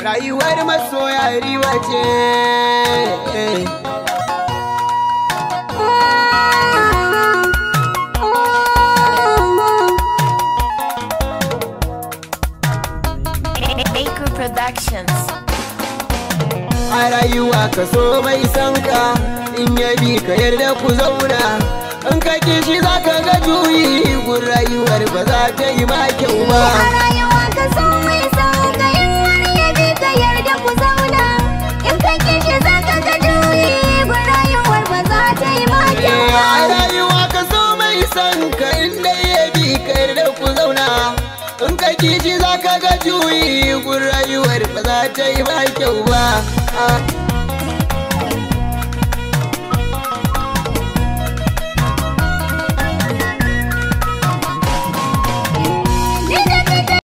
rayuwar masoya riba ce Baker Productions. a rayuwa ka so mai san ka in ya bi ka yarda ku zauna in ka kishi za ka ga juyi gun rayuwar ba za ta yi ma kyau ba A rayuwa ka so mai sauka in wani ya bi ka yarda ku zauna in ka kishi za ka ga juyi gun rayuwar ba za ta yi ma kyau Eh, ba. a rayuwa ka so mai san ka in dai ya bi ka yarda ku zauna in ka kishi za ka ga juyi gun rayuwar ba za ta yi ma kyau ba Ah.